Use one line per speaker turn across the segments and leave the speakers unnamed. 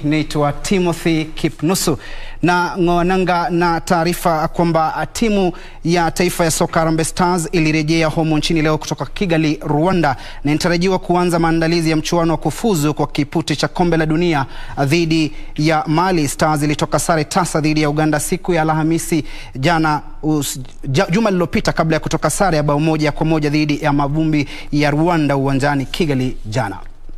Naitwa Timothy Kipnusu na ng'oananga na taarifa kwamba timu ya taifa ya soka Harambee Stars ilirejea humu nchini leo kutoka Kigali, Rwanda, na inatarajiwa kuanza maandalizi ya mchuano wa kufuzu kwa kipute cha kombe la dunia dhidi ya Mali. Stars ilitoka sare tasa dhidi ya Uganda siku ya Alhamisi jana us, juma lililopita kabla ya kutoka sare ya bao moja kwa moja dhidi ya mavumbi ya Rwanda uwanjani Kigali jana.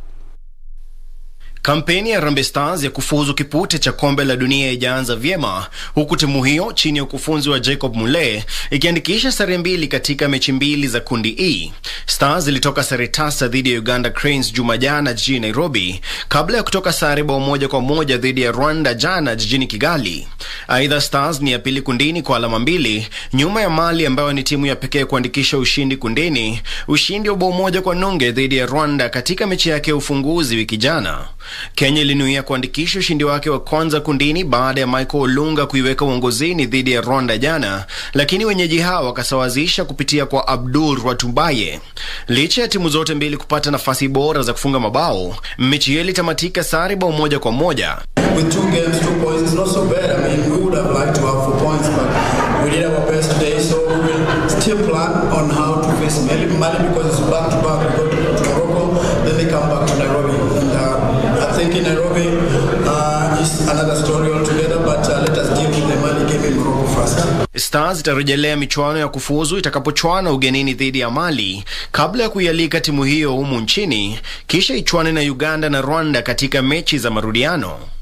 Kampeni ya Harambee Stars ya kufuzu kipute cha kombe la dunia ijaanza vyema huku timu hiyo chini ya ukufunzi wa Jacob Mule ikiandikisha sare mbili katika mechi mbili za kundi E. Stars ilitoka sare tasa dhidi ya Uganda Cranes juma jana jijini Nairobi kabla ya kutoka sare bao moja kwa moja dhidi ya Rwanda jana jijini Kigali. Aidha, Stars ni ya pili kundini kwa alama mbili nyuma ya Mali ambayo ni timu ya pekee kuandikisha ushindi kundini, ushindi wa bao moja kwa nunge dhidi ya Rwanda katika mechi yake ya ufunguzi wiki jana. Kenya ilinuia kuandikisha ushindi wake wa kwanza kundini baada ya Michael Olunga kuiweka uongozini dhidi ya Rwanda jana, lakini wenyeji hao wakasawazisha kupitia kwa Abdul Rwatumbaye. Licha ya timu zote mbili kupata nafasi bora za kufunga mabao, mechi hiyo ilitamatika sare bao moja kwa moja.
With two games, two points, it's not so bad. I mean, we would have liked to have four points, but we did our best today, so we will still plan on how to face Mali, Mali because it's back to back. We go to, to Morocco, then they come back to Nairobi. And uh, I think in Nairobi uh, is another story altogether, but uh, let us deal with the Mali game in Morocco first.
Stars itarejelea michuano ya kufuzu itakapochwana ugenini dhidi ya Mali kabla ya kuialika timu hiyo humu nchini, kisha ichwane na Uganda na Rwanda katika mechi za marudiano.